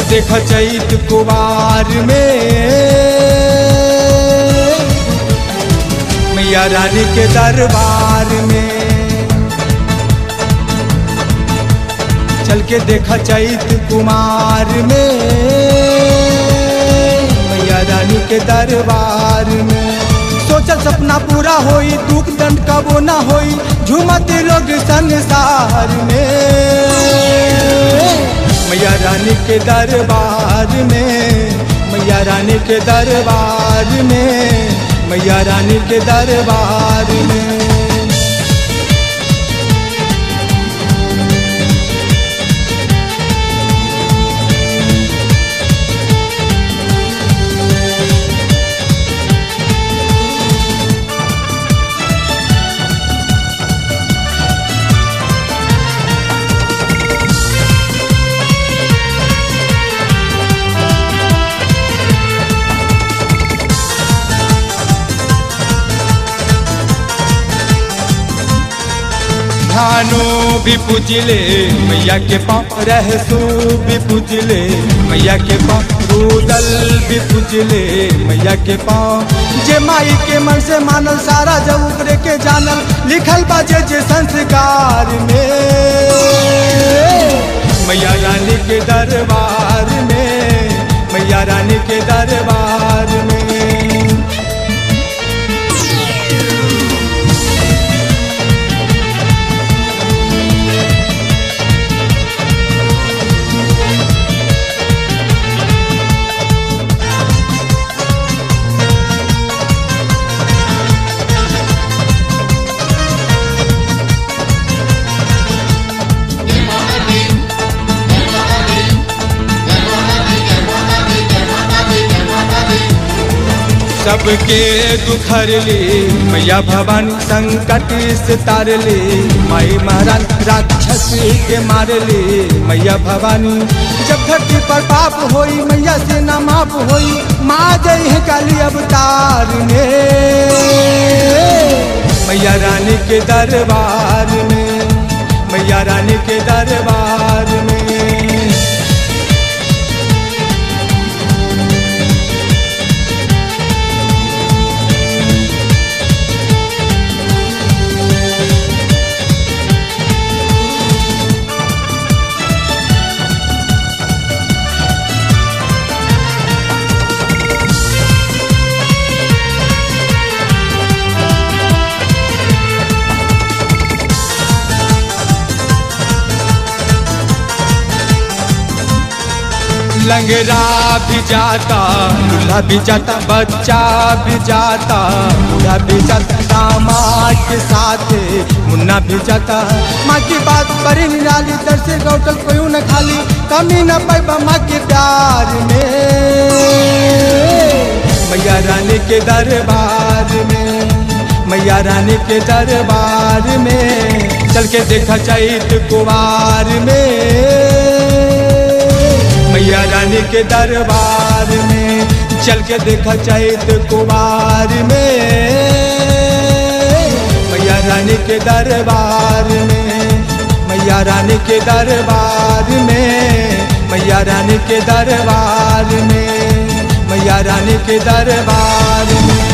देख चैत कुवार में मैया रानी के दरबार में चल के देखा चैत कुमार में मैया रानी के दरबार में सोचल सपना पूरा होई दुख दंड कबो ना होई झूमत लोग संसार में मैया रानी के दरबार में मैया रानी के दरबार में मैया रानी के दरबार में धानो भी पूजले मैया के पाँव रहसू भी पूजले मैया के पाँव रूदल भी पूजले मैया के पाँव जे माई के मन से मानल सारा जब ऊपरे के जानल लिखल बाजे जे संस्कार में मैया रानी के दरबार में मैया रानी के दरबार में सबके दुखर ली मैया भवानी संकट से तार ली माई महाराज राक्षस के मार ली मैया भवानी जब धरती पर पाप होई मैया से न माप होई माँ जय है काली अवतार में मैया रानी के दरबार में मैया रानी के दरबार में लंगरा भी जाता दूल्हा भी जाता बच्चा भी जाता बूढ़ा भी जाता दामाद के साथ मुन्ना भी जाता माँ की बात पर निराली दर से गौटल कोई न खाली कमी न पैबा माँ के प्यार में मैया रानी के दरबार में मैया रानी के दरबार में चल के देखा चैत कुमार में मैया रानी के दरबार में चल के देखा चैत कुमार में मैया रानी के दरबार में मैया रानी के दरबार में मैया रानी के दरबार में मैया रानी के दरबार में